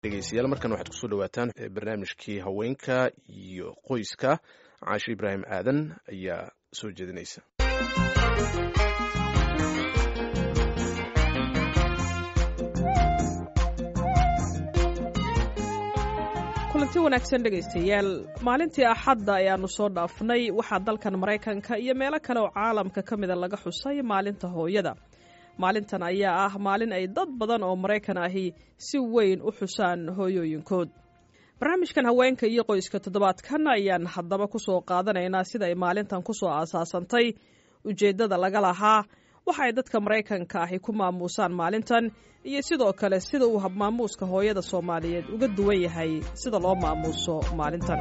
dhegeystayaal markan waxaad kusoo dhawaataan barnaamijkii haweenka iyo qoyska caasho ibraahim aadan ayaa soo jeedinaysa kulanti wanaagsan dhegaystayaal maalintii axadda ayaannu soo dhaafnay waxaa dalkan maraykanka iyo meelo kale oo caalamka ka mida laga xusay maalinta hooyada maalintan ayaa ah maalin ay dad badan oo maraykan ahi si weyn u xusaan hooyooyinkood barnaamijkan haweenka iyo qoyska toddobaadkan ayaan haddaba ku soo qaadanaynaa sida ay maalintan ku soo aasaasantay ujeeddada laga lahaa waxa ay dadka maraykanka ahi ku maamuusaan maalintan iyo sidoo kale sida uu habmaamuuska hooyada soomaaliyeed uga duwan yahay sida loo maamuuso maalintan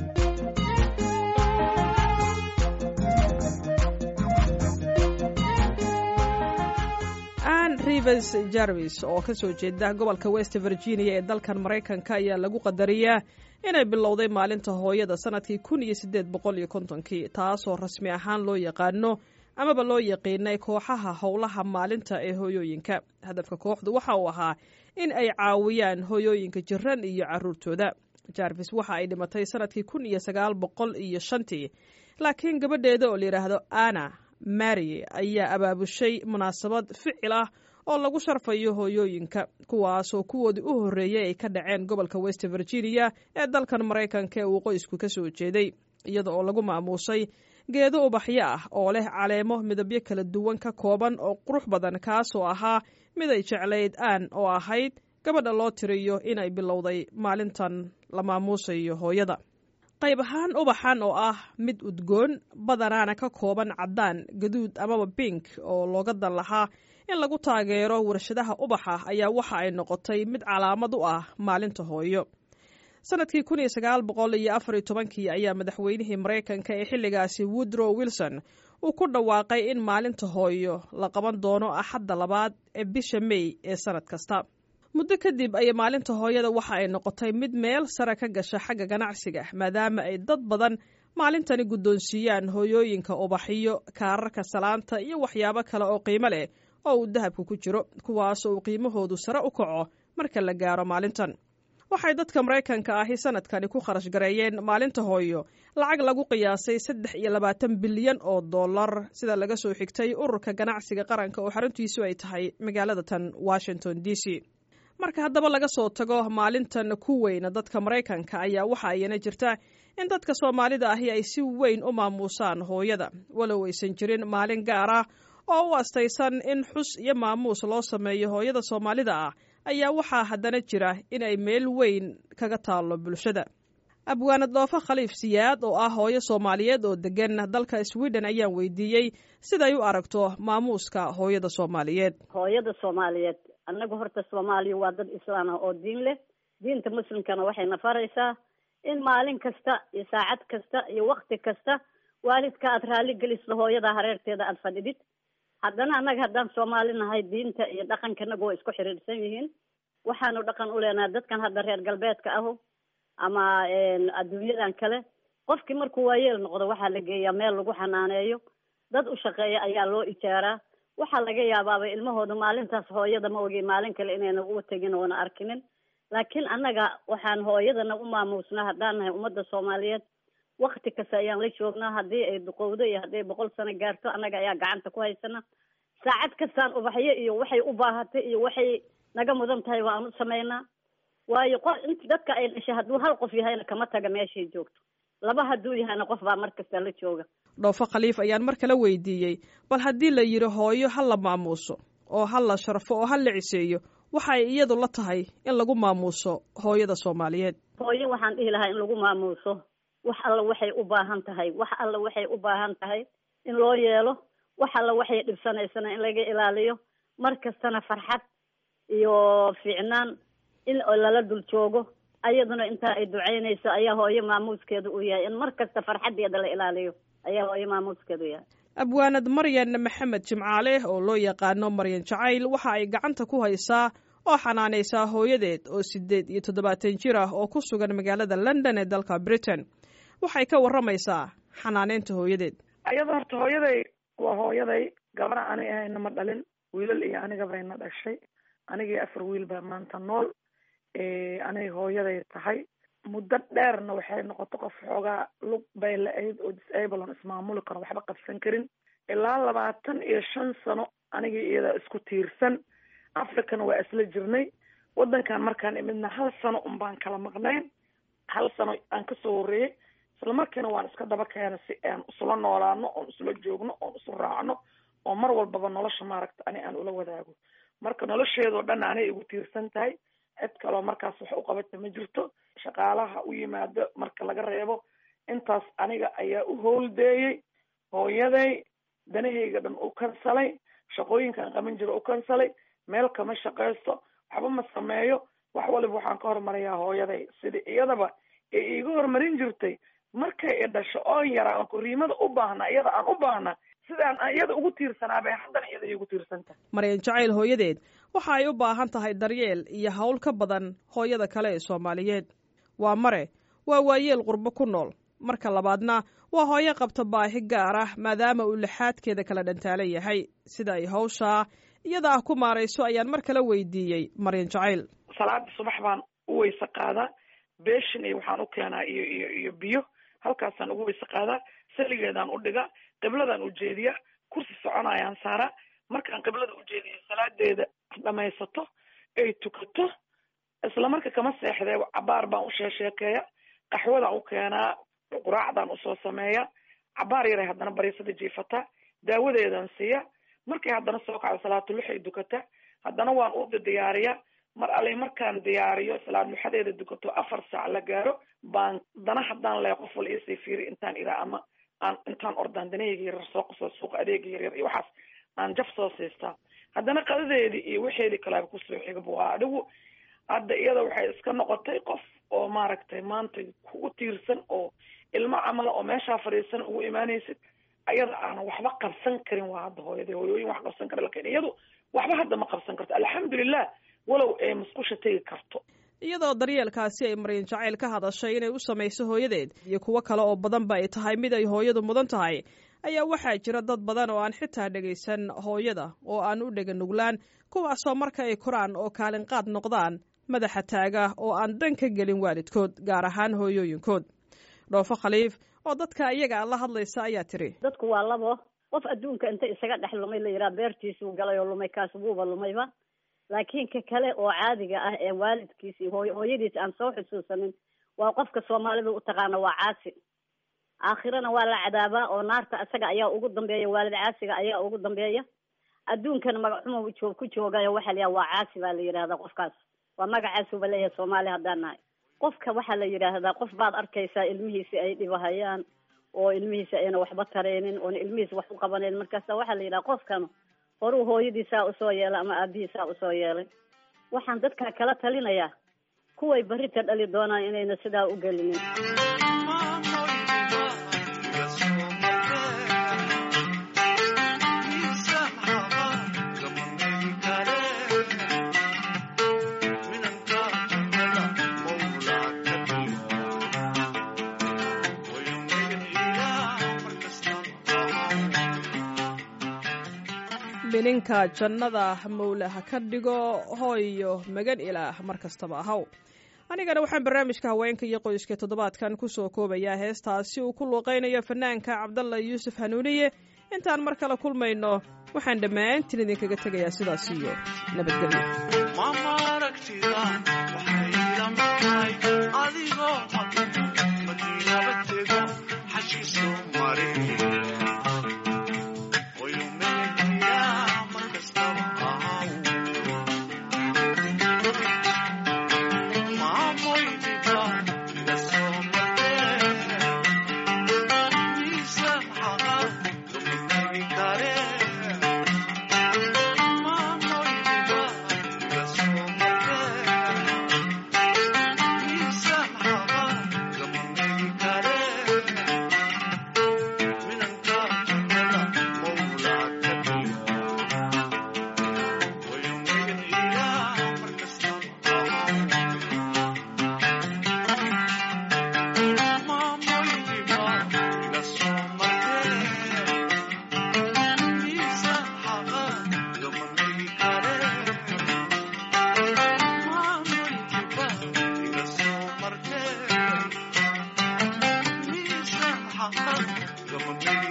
ann rivers jarvis oo ka soo jeeda gobolka west virginia ee dalkan maraykanka ayaa lagu qadariyaa inay bilowday maalinta hooyada sanadkii kun iyo siddeed boqol iyo kontonkii taasoo rasmi ahaan loo yaqaano amaba loo yaqiinay kooxaha howlaha maalinta ee hooyooyinka hadafka kooxdu waxa uu ahaa in ay caawiyaan hooyooyinka jiran iyo caruurtooda jarvis waxa ay dhimatay sanadkii kun iyo sagaal boqol iyo shantii laakiin gabadheeda oo layidhaahdo ana mary ayaa abaabushay munaasabad ficil ah oo lagu sharfayo hooyooyinka kuwaasoo kuwoodii u horreeyey ay ka dhaceen gobolka west virginia ee dalkan maraykanka ee uu qoysku ka soo jeeday iyada oo lagu maamuusay geedo ubaxyo ah oo leh caleemo midabyo kala duwan ka kooban oo qurux badan kaasoo ahaa mid ay jeclayd aan oo ahayd gabadha loo tiriyo inay bilowday maalintan la maamuusayo hooyada qayb ahaan ubaxan oo ah mid udgoon badanaana ka kooban caddaan gaduud amaba bink oo looga dan lahaa in lagu taageero warshadaha ubaxa ayaa waxa ay noqotay mid calaamad u ah maalinta hooyo sanadkii kun iyo sagaal boqol iyo afar iyo tobankii ayaa madaxweynihii maraykanka ee xilligaasi woodrow wilson uu ku dhawaaqay in maalinta hooyo la qaban doono axadda labaad ee bisha mey ee sanad kasta muddo kadib ayay maalinta hooyada waxa ay noqotay mid meel sare ka gasha xagga ganacsiga maadaama ay dad badan maalintani guddoonsiiyaan hooyooyinka ubaxiyo kaararka salaanta iyo waxyaabo kale oo qiimo leh oo uu dahabka ku jiro kuwaasoo uu qiimahoodu sare u kaco marka la gaaro maalintan waxay dadka maraykanka ahi sanadkani ku kharash gareeyeen maalinta hooyo lacag lagu qiyaasay saddex iyo labaatan bilyan oo dollar sida laga soo xigtay ururka ganacsiga qaranka oo xaruntiisu ay tahay magaalada tan washington d c marka haddaba laga soo tago maalintan ku weyna dadka maraykanka ayaa waxa ayana jirta in dadka soomaalida ahi ay si weyn u maamuusaan hooyada walow aysan jirin maalin gaar ah oo u astaysan in xus iyo maamuus loo sameeyo hooyada soomaalida ah ayaa waxaa haddana jira in ay meel weyn kaga taallo bulshada abwaanad dhoofo khaliif siyaad oo ah hooyo soomaaliyeed oo degan dalka sweden ayaan weydiiyey siday u aragto maamuuska hooyada soomaaliyeed hooyada soomaaliyeed annagu horta soomaaliya waa dad islaan ah oo diin leh diinta muslimkana waxayna faraysaa in maalin kasta iyo saacad kasta iyo wakti kasta waalidka aad raalli geliso hooyada hareerteeda aada fadhidid haddana annaga haddaan soomaali nahay diinta iyo dhaqankanaga waa isku xiriirsan yihiin waxaanu dhaqan u leenahay dadkan hadda reer galbeedka ahu ama adduunyadan kale qofkii markuu waayeel noqdo waxaa la geeyaa meel lagu xanaaneeyo dad u shaqeeya ayaa loo ijaaraa waxaa laga yaabaaba ilmahooda maalintaas hooyada ma ogi maalin kale inayna uga tegin oona arkinin laakiin annaga waxaan hooyadana u maamuusnaa haddaan nahay ummadda soomaaliyeed wakti kasta ayaan la joognaa haddii ay duqowdo iyo hadday boqol sano gaarto annaga ayaa gacanta ku haysana saacad kastaan ubaxyo iyo waxay u baahatay iyo waxay naga mudan tahay waan u samaynaa waayo qof int dadka ay dhashay hadduu hal qof yahayna kama taga meeshay joogto laba hadduu yahayna qof baa mar kasta la jooga dhoofo khaliif ayaan mar kale weydiiyey bal haddii la yidhi hooyo ha la maamuuso oo ha la sharfo oo ha la ciseeyo waxay iyadu la tahay in lagu maamuuso hooyada soomaaliyeed hooyo waxaan dhihi lahaa in lagu maamuuso wax alla waxay u baahan tahay wax alla waxay u baahan tahay in loo yeelo wax alla waxay dhibsanaysana in laga ilaaliyo mar kastana farxad iyo fiicnaan in lala dul joogo ayaduna intaa ay ducaynayso ayaa hooyo maamuuskeedu u yahay in mar kasta farxaddeeda la ilaaliyo ayaa hooyo maamuuskeedu yahay abwaanad maryan maxamed jimcaale oo loo yaqaano maryan jacayl waxa ay gacanta ku haysaa oo xanaanaysaa hooyadeed oo siddeed iyo toddobaatan jir ah oo ku sugan magaalada london ee dalka britain waxay ka warramaysaa xanaaneynta hooyadeed ayada horta hooyaday waa hooyaday gabara ani ahayna ma dhalin wiilal iyo anigabayna dhashay anigii afar wiil baa maanta nool anay hooyaday tahay muddo dheerna waxay noqoto qof xoogaa lug bay la-ayd oo disable on ismaamuli karo waxba qabsan karin ilaa labaatan iyo shan sano anigii iyada isku tiirsan africana waa isla jirnay waddankan markaan imidna hal sano un baan kala maqnayn hal sano aan kasoo horreeyey isla markiina waan iska daba keena si aan isula noolaano oon isula joogno oon isu raacno oo mar walbaba nolosha maaragta ani aan ula wadaago marka nolosheedoo dhan anay igu tiirsan tahay cid kaloo markaas wax u qabata ma jirto shaqaalaha u yimaado marka laga reebo intaas aniga ayaa u howldeeyey hooyaday danahayga dhan u kansalay shaqooyinkaan qaban jiro u kansalay meel kama shaqaysto waxba ma sameeyo wax waliba waxaan ka hormarayaa hooyaday sidii iyadaba ee iiga horumarin jirtay markay i dhasho oon yaraa aan kuriimada u baahna iyada aan u baahna sidaan iyada ugu tiirsanaa bay haddana iyada iigu tiirsantahay maryan jacayl hooyadeed waxa ay u baahan tahay daryeel iyo hawl ka badan hooyada kale ee soomaaliyeed waa mare waa waayeel qurbo ku nool marka labaadna waa hooyo qabta baahi gaar ah maadaama uu lixaadkeeda kala dhantaalan yahay sida ay hawshaa iyada ah ku maarayso ayaan mar kale weydiiyey maryan jacayl salaada subax baan u weyse qaadaa beeshin iyo waxaan u keenaa iyo iyo iyo biyo halkaasaan ugu weyse qaadaa saligeedaan u dhigaa qibladaan ujeediya kursi soconayaan saaraa markaan qiblada ujeediya salaadeeda dhamaysato ay tukato isla marka kama seexdee cabaar baan u sheesheekeeya qaxwadaan u keenaa quraacdaan usoo sameeya cabaar yaray haddana bariisada jiifataa daawadeedaan siiya markay haddana soo kacdo salaatuluxay dukataa haddana waan u diyaariyaa mar alay markaan diyaariyo salaad muxadeeda dukato afar saac la gaaro baan dana haddaan lee qof wal iisii fiiri intaan iraa ama aan intaan ordaan danahayga yaryar soo qaso suuqa adeega yaryar iyo waxaas aan jaf soo siistaa haddana qadadeedii iyo waxeedii kaleaba kusoo xigaba waa adigu hadda iyada waxay iska noqotay qof oo maaragtay maanta kugu tiirsan oo ilmo camala oo meeshaa fadhiisan ugu imaanaysid ayada aanan waxba qabsan karin waa hadda hooyada hooyooyin wax qabsan kara lakin iyadu waxba hadda ma qabsan karto alxamdulilah walow ay musqusha tegi karto iyadoo daryeelkaasi ay maryan jacayl ka hadashay inay u samayso hooyadeed iyo kuwo kale oo badanba ay tahay mid ay hooyadu mudan tahay ayaa waxaa jira dad badan oo aan xitaa dhegaysan hooyada oo aan u dhega nuglaan kuwaasoo marka ay koraan oo kaalinqaad noqdaan madaxa taaga oo aan dan ka gelin waalidkood gaar ahaan hooyooyinkood dhoofo khaliif oo dadka iyaga la hadlaysa ayaa tiri dadku waa labo qof adduunka inta isaga dhex lumay la yidhaha beertiisuu galay oo lumay kaas wuuba lumayba laakiin ka kale oo caadiga ah ee waalidkiis iyo hooy hooyadiis aan soo xusuusanin waa qofka soomaalida u taqaana waa caasi aakhirana waa la cadaabaa oo naarta isaga ayaa ugu dambeeya waalid caasiga ayaa ugu dambeeya adduunkana magaxuma joog ku joogayo waxaa la yidhaha waa caasi baa la yidhahdaa qofkaas waa magacaasuba leeyahay soomaali haddaan nahay qofka waxaa la yidhaahdaa qof baad arkaysaa ilmihiisi ay dhibahayaan oo ilmihiisi ayna waxba tareynin oona ilmihiisi wax u qabaneyn markaasa waxaa la yidhaha qofkan horuu hooyadiisaa usoo yeelay ama aabihiisaa usoo yeelay waxaan dadka kala talinayaa kuway berrita dhali doonaan inayna sidaa u gelinin bininka jannada mawle ha ka dhigo hooyo magan ilaah mar kastaba ahaw anigana waxaan barnaamijka haweenka iyo qoyska toddobaadkan ku soo koobayaa heestaasi uu ku luuqaynayo fanaanka cabdalla yuusuf hanuuniye intaan mar kale kulmayno waxaan dhammaantiin idinkaga tegayaa sidaas iyo nabadgelyo ah